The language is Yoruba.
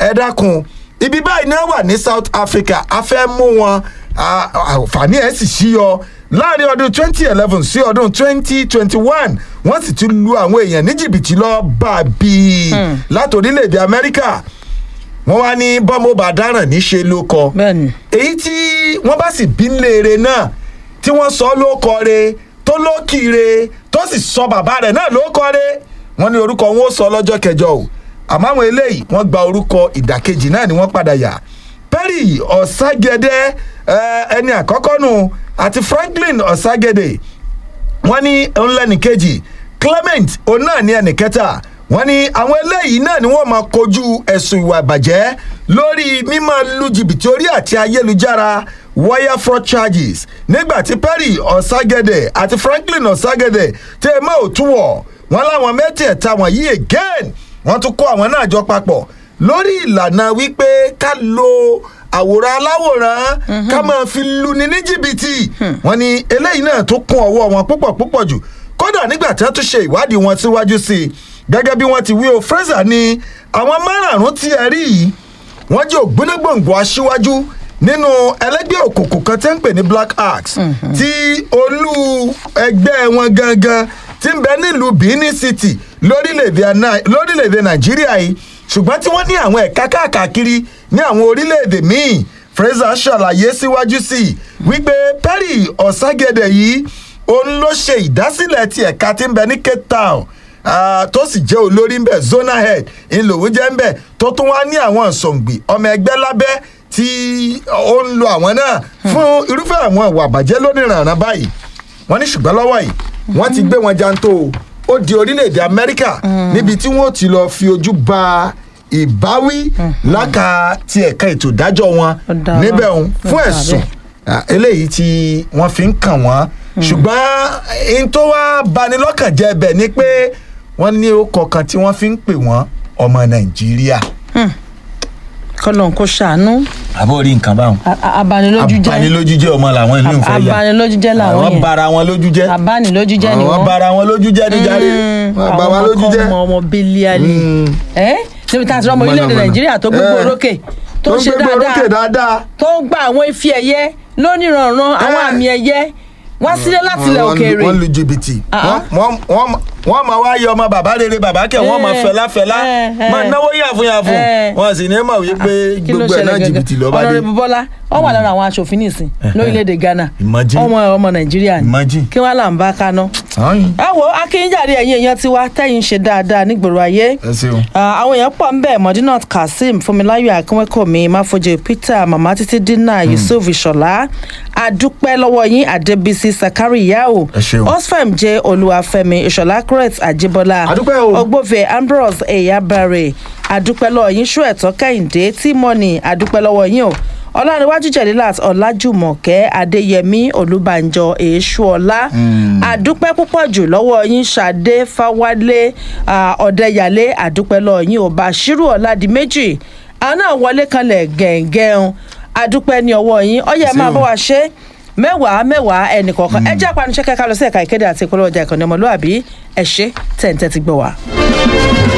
ẹ dákun ibi báyìí náà wà ní south africa a fẹ́ mú wọn à- àǹfààní ẹ̀ sì ṣíyọ láàrin ọdún twenty eleven sí ọdún twenty twenty one wọ́n sì ti lu àwọn èèyàn ní jìbìtì lọ bàbí láti orílẹ̀-èdè amẹ́ríkà wọ́n wá ní bọ́mọ bá dáràn níṣe ló kọ bẹ́ẹ̀ni èyí tí wọ́n bá sì bí léere náà tí wọ́n sọ ló kọre tó lókìre tó sì sọ bàbá rẹ̀ náà ló kọre wọ́n ní orúkọ wọn ó sọ lọ́jọ́ kẹjọ o àmọ́ àwọn eléyìí wọ́n gba orúkọ ìdàkejì náà ni wọ́n padà yà perry ọ̀ságẹ́dẹ́ eh, ẹni àkọ́kọ́ nù àti franklin ọ̀ságẹ́dẹ́ wọ́n ní ńlẹ́nìkejì clement òun náà ní ẹnìkẹta wọ́n ní àwọn eléyìí náà ni wọ́n máa kojú ẹ̀sùn ìwà ìbàjẹ́ lórí mímọ́ lu jìbìtì orí àti ayélujára wire fraud charges nígbà tí perry ọ̀ságẹ́dẹ̀ àti franklin ọ̀ságẹ́dẹ̀ tẹ́ ẹ mọ́ òtúwọ̀ wọ́n láwọn mẹ́tẹ̀ẹ̀ta wọ̀nyí again wọ́n tún kó àwọn náà jọ papọ̀ lórí ìlànà wípé ká lo àwòrán aláwòrán ká máa fi luni ní jìbìtì wọ́n ní eléyìí náà tó kún ọwọ́ wọn púpọ̀ púpọ̀ jù kódà nígbà tí wọ́n tún ṣe ìwádìí wọn síwájú sí i gẹ́gẹ́ bí wọ́n ti wí o fraser ní àwọn márààrún tí ẹ rí yìí wọ́n jẹ́ ògbónágbòǹgbò aṣíwájú nínú ẹlẹ́gbẹ́ òkùnkùn kan tí ń pè ní black axe tí olú ẹgbẹ́ wọn gangan ti ń bẹ nílùú benin city lórílẹ̀‐èdè Ana- lórílẹ̀‐èdè nàìjíríà yìí ṣùgbọ́n tí wọ́n ní àwọn ẹ̀ka káàkiri ní àwọn orílẹ̀‐èdè míì fraser ṣàlàyé síwájú sí i wípé perry ọ̀ságẹ́dẹ̀ yìí òun ló ṣe ìdásílẹ̀ ti ẹ̀ka tí ń bẹ ní cape town Ah, tó sì jẹ́ olórí ń bẹ̀ zona head ńlòwó jẹ́ ń bẹ̀ tó tún wá ní àwọn ìsọ̀ǹgbì ọmọ ẹgbẹ́ lábẹ́ tí ó ń lo àwọn náà fún irúfẹ́ àwọn ìwà àbàjẹ́ lónìrànràn báyìí wọ́n ní ṣùgbọ́n lọ́wọ́ yìí wọ́n ti gbé wọn janto o. ó di orílẹ̀-èdè amẹ́ríkà níbi tí wọ́n ti lọ fi ojú ba ìbáwí láka ti ẹ̀ka ètò ìdájọ́ wọn Ó dáa níbẹ̀ bá- òun ó fún dáa ẹ̀sùn bẹ́ẹ̀. Ah, eléyìí tí wọ́n fi ń kàn wọ́n ṣùgbọ́n n tó wá bani lọ́kàn jẹ́ bẹ̀ ni pé wọ́n ní orúkọ kan tí wọ́n fi ń pè wọ́n ọmọ nàìjíríà. kọlọ́n kó ṣàánú àbó rí nǹkan báwọn. A- a- abanilójú jẹ́ abanilójú jẹ́ ọmọ làwọn ìlú ìfẹ́ yà abanilójú jẹ́ làwọn àwọn yẹn bara wọn lójú jẹ́ abanilójú jẹ́ ni àwọn wọ́n bara wọn lójú jẹ́ níjàre Mm, wọ́n bá àwọn wa lójú ọmọ jẹ́. kan ọmọ bílíọ̀nì Mm. ẹ́ níbi tá a ti rọ́mọ orílẹ̀-èdè Mọ̀nàmọ́ná. nàìjíríà tó gbégbó Eh, orókè tó tó ń ṣe gbégbó orókè dáadáa dáadáa. tó ń gba àwọn ife ẹ̀yẹ lóníranran àwọn Eh. àmì ẹ̀yẹ wá sílé láti ilẹ̀ Wọ́n lu- òkèèrè wọ́n lu jìbìtì Ah, Wọ́n- wọ́n- wọ́n- wọ́n máa wá yọ ọmọ bàbá rere bàbá kẹ wọ́n máa Eh, fẹlá fẹlá eh, eh. máa náwó yàfùnyàfùn Eh. wọ́n sì ní mọ̀ wípé kí ló gbogbo ẹ̀ náà ṣẹlẹ̀ jìbìtì ló bá dé. ọ̀nàrẹ́bù bọ́lá wọ́n wà lára àwọn aṣòfin nìsín lórílẹ̀‐èdè ghana Imagine. ọmọ ọmọ nàìjíríà ni Imagine. kí wọ́n là ń bá kaná. Ọ̀yìn. ẹ wo akínyìnjáde ẹ̀yìn èèyàn tiwa tẹ́yìn ṣe dáadáa nígboro ayé ẹ ṣeun. Ah, àwọn èèyàn pọ̀ ń bẹ̀ modinat kazeem fúnmiláyọ̀ akínwékòmí máfojì peter mama títí dínà yusuf ìṣọ̀lá adúpẹ́ lọ́wọ́ yín adébísí sakari yao Ẹ ṣeun. osfem jẹ́ olúwàfẹ́mi ìṣọ̀lá crete àjíbọ́lá Adúpẹ́ o. ogbófe ambrose eyabare adúpẹ́ lọ́wọ́ yín ṣú ẹ̀tọ́ kẹ́hìndé tímọ́nì adúpẹ́ lọ́wọ́ yín o ọlárẹ̀wájú jẹ̀lílàt ọ̀làjùmọ̀kẹ́ adéyẹmí olùbànjọ èṣùọlá àdúpẹ́ púpọ̀ jù lọ́wọ́ yín ṣadé fáwálé ah, ọ̀dẹ́yàlé àdúpẹ́ lọ́wọ́ yín ò bàṣírù ọ̀làdìmẹ́jì àwọn náà wọlé kanlẹ̀ gẹ̀ǹgẹ̀ǹ àdúpẹ́ ní ọwọ́ yín ọyẹ́ máa bọ́ wa ṣe mẹ́wàá mẹ́wàá ẹnì kọ̀ọ̀kan ẹ jẹ́ àpànúṣẹ́ kẹ́kẹ́ lọ sí ẹ̀ka ìkéde àti ìpolówó ọjà ìkànnì ọmọlúwàbí ẹ ṣe tẹ̀ǹtẹ̀ ti gbọ́ wa.